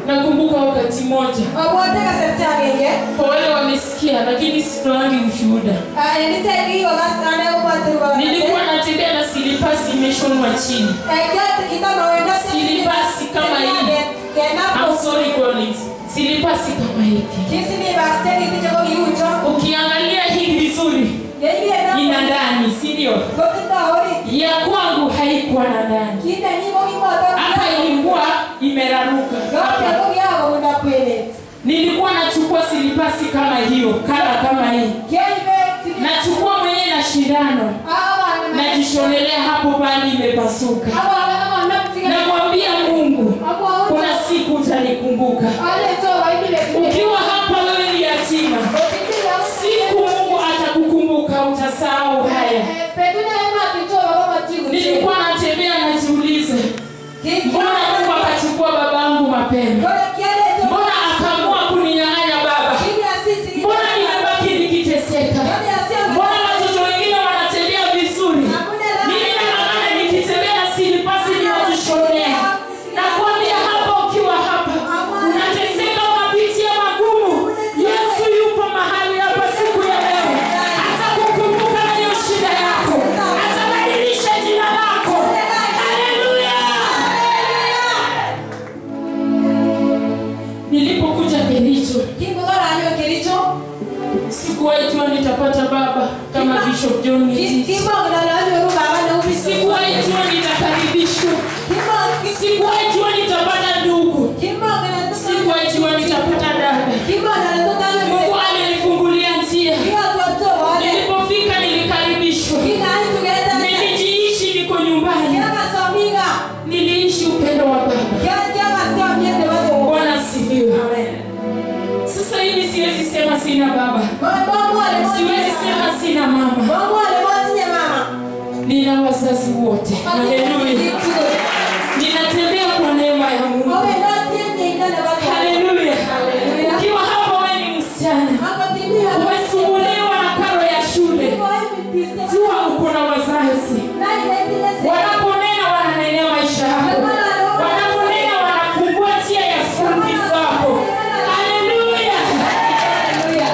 nakumbuka wakati mmoja Obwote kasarta agenge. kwa wale wamesikia lakini sitoangi ushuhuda Ah, nitaki kokas ane obwote kokas. nilikuwa natembea na silipasi imeshonwa chini Eh, kyote kitama wenda Silipasi kama hii. Kenapo. I'm sorry Collins. silipasi kama hiki Kisi ni basteki kichoko kiucho. ukiangalia hii vizuri Yebi ena. ina ndani si ndio Kokita hori. ya kwangu haikuwa na ndani Kinde nimo kimoto. hapa ilikuwa imeraruka Yote hapa koki yako munda kwele. nilikuwa nachukua silipasi kama hiyo kala kama hii Keibe. sili- nachukua mwenyewe na shindano Awa wana- najishonelea hapo pali imepasuka Awa wana- awa wanamtiga- namwambia mungu Awa wana- kuna siku utanikumbuka Ale toa ibile kile. ukiwa hapa wewe ni yatima Okitila. siku mungu atakukumbuka utasahau haya Eh, petuna ema kichoro kama tigu. nilikuwa natembea najiuliza mbona mungu akachukua babangu mapema Kole kiale to- mbona akaamua kuninyang'anya baba Kili asisi. mbona nimebaki nikiteseka Kole asisi. mbona watoto wengine wanatembea vizuri mimi nang'ang'ana nikitembea na silipasi ninajishonea nakwambia hapa ukiwa hapa unateseka unapitia magumu yesu yupo mahali hapa siku ya leo atakukumbuka na hiyo shida yako atabadilisha jina lako haleluya nilipokuja kericho Kimbogara anyo kericho. sikuwahi jua nitapata baba kama bishop john Ngiti. Kimbogara anyo ruba wana ubisi. sikuwahi jua nitakaribishwa Kimbogara- sikuwahi jua nitapata ndugu Kimbogara- sikuwahi jua nitapata dada Kimbogara tutano mungu mse- alinifungulia njia Kiwa tuwato wale. nilipofika nilikaribishwa Kina antu geleta mse. nilijiishi niko nyumbani Kila kasomiga. niliishi upendo wa baba Kila- kila kasikia mjende watu. bwana asifiwe Amen. sasa hivi siwezi sema sina baba Mungu alimwambia- siwezi sema sina mama Mungu alimwambia mama. nina wazazi wote haleluya ninatembea kwa neema ya mungu Wewe ndio tiende ndani watu. haleluya Haleluya. ukiwa hapa wewe ni msichana Hapo timia. umesumbuliwa na karo ya shule Kwa hivi piste. jua uko na wazazi Nani naendele se- wanaponena wananenea maisha yako wanaponena wanafungua njia ya skulfi zako haleluya Haleluya.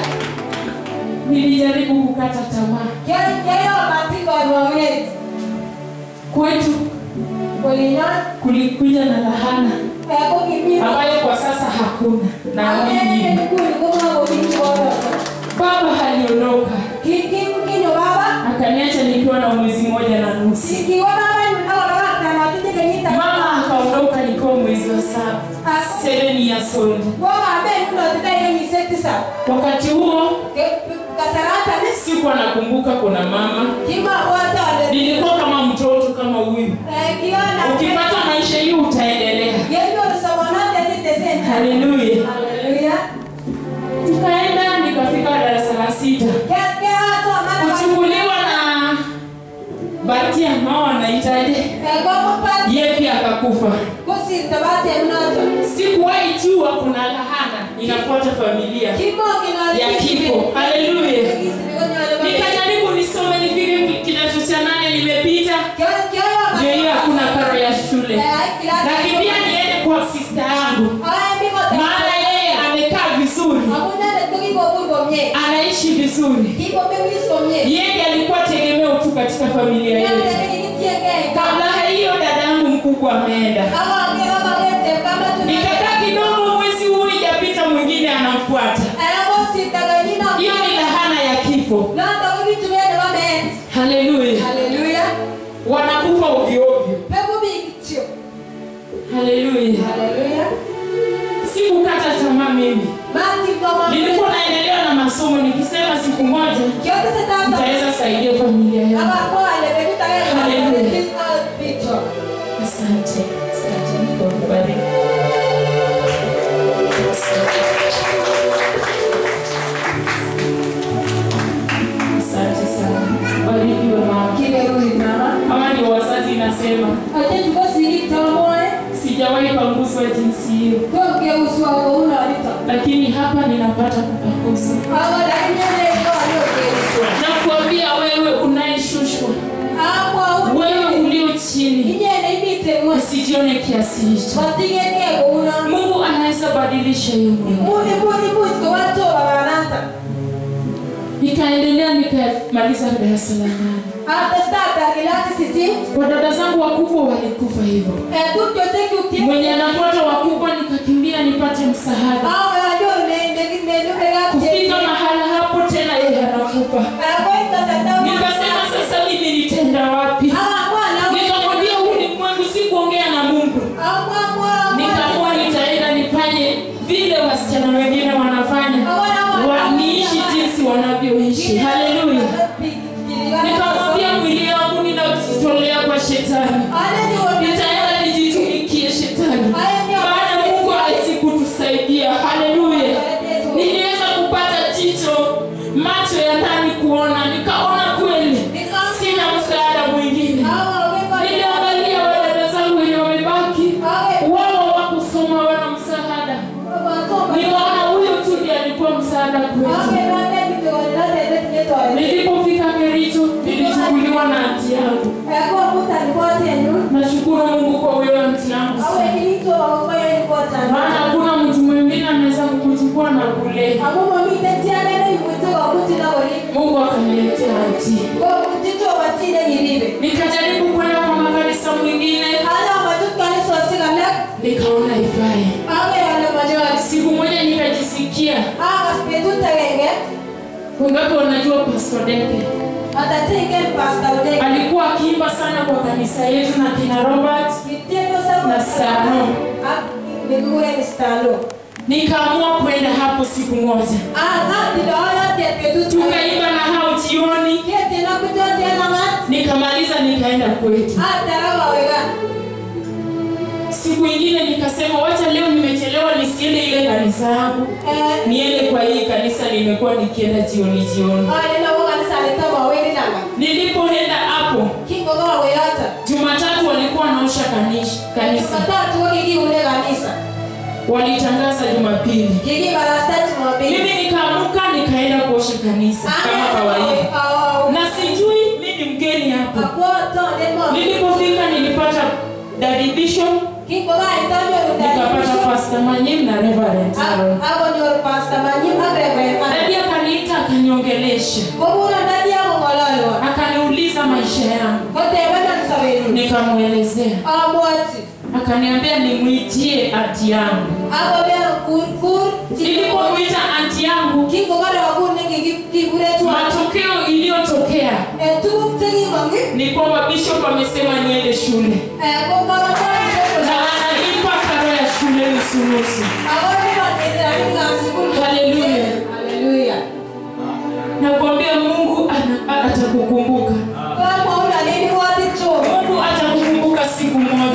nilijaribu kukata tamaa Kero- kero matiko ya Mwenyezi. kwetu Kuliona, kulikuja na lahana eh, kukimia. ambayo kwa sasa hakuna naamini Amen. hivi. Kuli kuma kuli kwa- baba aliondoka Ki- ki- kinyo baba. akaniacha nikiwa na mwezi mmoja na nusu Sikiwa baba yu- awa baba kana watite kenyita. mama akaondoka nikiwa mwezi wa saba As- seven years old Baba ambaye nuno watite kenyi setisa. wakati huo Ke- kasarata ni- sikuwa nakumbuka kuna mama kima wata wale- nilikuwa kama mtoto kama huyu eh, kiona. ukipata maisha hii utaendelea Yendo usawanate tite senta. haleluya Haleluya. tukaenda nikafika darasa la sita Ke- ke watu amana- kuchukuliwa na bahati ambao wanahitaji Eh, gogo pati. ye pia akakufa Kusi tabate mnoto. sikuwahi jua kuna lahana inafuata familia Kimo kina- Ya kifo. Haleluya. Kisi mikonyo wale wale. nikajaribu nisome nifike kidato cha nane nimepita Kyo- kyo- ndio hiyo hakuna karo ya shule Eh, kilasi- nakimbia niende kwa sista yangu Aya, miko ta- maana yeye amekaa vizuri Hakuna ile tuki kwa kurbo mye. anaishi vizuri Kiko mimi wisko mye. yeye alikuwa tegemeo tu katika familia Yale yetu ni kitie gei. kabla hiyo dadangu mkubwa ameenda Kama wange- kama wete, kama tuna- nikakaa kidogo mwezi huu ijapita mwingine anamfuata Aya, bosi, taganyina. hiyo ni lahana ya kifo Nanda wibitu wene wame- haleluya Haleluya. wanakufa ovyoovyo Pepo bikitio. haleluya Haleluya. sikukata tamaa mimi Mati kama- nilikuwa naendelea na masomo nikisema siku moja Kyote sitasa- nitaweza saidia familia yangu Kama kwa wale, bebi taganyina. Haleluya. Physical picture. asante asante Mungu akubariki. asante sana barikiwe mama Kile rudi mama. hawa ndio wazazi nasema Ate tukosi itamoe. sijawahi panguswa jinsi hiyo Koke uswa kwa una walita. lakini hapa ninapata kupagusa Awa da inyene kwa yoke uswa. na kuambia wewe unayeshushwa Akwa una. wewe ulio chini Inyene ibite mwa. usijione kiasi hicho Batige ke una. mungu anaweza nikabadilisha hiyo mwendo Muni muni muni kwa watu wa banata. nikaendelea nikamaliza darasa la nane Hata start kilasi sisi. kwa dada zangu wakubwa walikufa hivyo Eh tu kyo teki uki. mwenye anafuata wakubwa nikakimbia nipate msaada Hao wanajua ne ne ne ne ne kufika mahala hapo tena yeye anakufa nikasema sasa mimi nitenda wapi nikamwambia huu ni mwangu si kuongea na mungu nikaamua nitaenda nifanye vile wasichana wengine wanafanya wa, niishi jinsi wanavyoishi haleluya nikamwambia mwili wangu ninajitolea kwa shetani nitaenda nijitumikie shetani maana mungu hawezi kutusaidia haleluya niliweza kupata jicho macho ya ndani kuona nikaona kweli sina msaada mwingine niliangalia wadada zangu wenye wamebaki wao wakusoma wana msaada nikaona huyo tu ndiye alikuwa msaada kwetu nilipofika kericho nilichukuliwa na anti yangu nashukuru mungu kwa huyo anti yangu sana maana hakuna mtu mwingine anaweza kukuchukua na kulea mungu akaniletea anti nikajaribu kwenda kwa makanisa mwingine nikaona ifai siku moja nikajisikia wangapi wanajua pastor deke alikuwa akiimba sana kwa kanisa yetu na kina robert na stano nikaamua kwenda hapo siku moja tukaimba na hao jioni nikamaliza nikaenda kwetu siku ingine nikasema wacha leo nimechelewa nisiende ile kanisa yangu niende kwa hii kanisa nimekuwa nikienda jioni jioni nilipoenda hapo jumatatu walikuwa wanaosha kanish- kanisa walitangaza jumapili mimi nikaamuka nikaenda kuosha kanisa kama kawaida na sijui mi ni mgeni hapa nilipofika nilipata Daddy Bishop nikapata Pastor Manyim na Reverend Aaron. Dadi akaniita akaniongelesha akaniuliza maisha yangu nikamwelezea akaniambia nimwitie anti yangu nilipomwita anti yangu matokeo iliyotokea ni kwamba bishop amesema niende shule na analipa karo ya shule nusunusu Haleluya. nakwambia mungu ana- atakukumbuka mungu atakukumbuka siku moja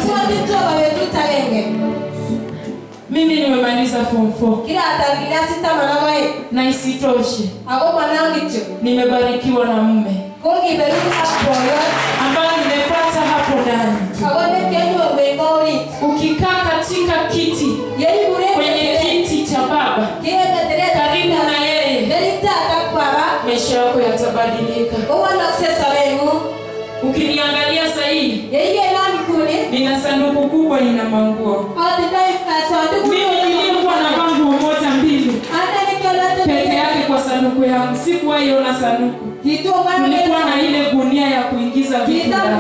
mimi nimemaliza form 4 kila atakilasitamanawae na isitoshe ako mwanangicho nimebarikiwa na mume kokiberuku apoyo ambayo nimepata hapo ndani ako nekenyorwengorit ukikaa katika kiti yeibure kwenye kiti cha baba karibu na yeye neritatakwara maisha yako yatabadilika owalokse sobengu ukiniangalia sahii yeiyenanikuni nina sanduku kubwa ina manguo odinaisanduku mimi niliyekuwa na manguo moja mbili peke yake kwa sanduku yangu sikuwaiona sanduku tulikuwa na ile gunia ya kuingiza vitu ndani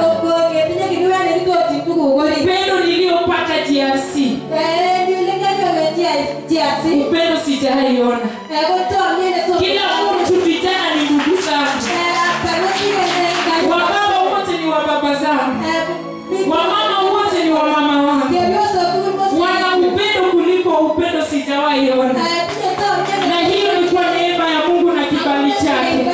upendo niliyopata DRC upendo sijaiona kila mtu vijana ni ndugu zangu wababa wote ni wa baba zangu wamama wote ni wa mama wangu wana upendo kuliko upendo sijawaiona na hiyo ni kwa neema ya mungu na kibali chake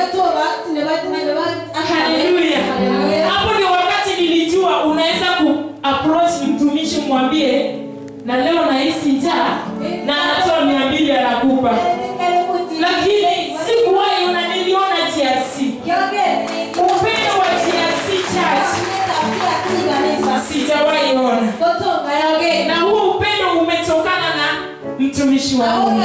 haleluya hapo ndio wakati nilijua unaweza kuapproach mtumishi mwambie na leo nahisi njaa na anatoa mia mbili anakupa lakini sikuwahi una niliona GRC upendo wa GRC church sijawahi ona na huo upendo umetokana na mtumishi wa mungu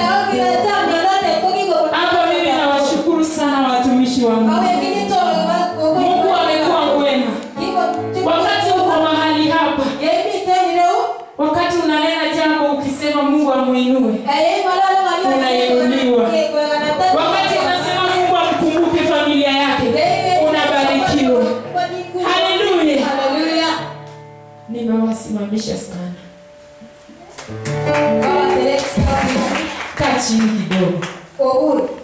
hapo mimi nawashukuru sana watumishi wa mungu mungu amekuwa mwema wakati uko mahali hapa wakati unanena jambo ukisema unasema mungu amwinue Unainuliwa. wakati unasema mungu amkumbuke familia yake unabarikiwa haleluya nimewasimamisha sana kaa chini kidogo Uhuru.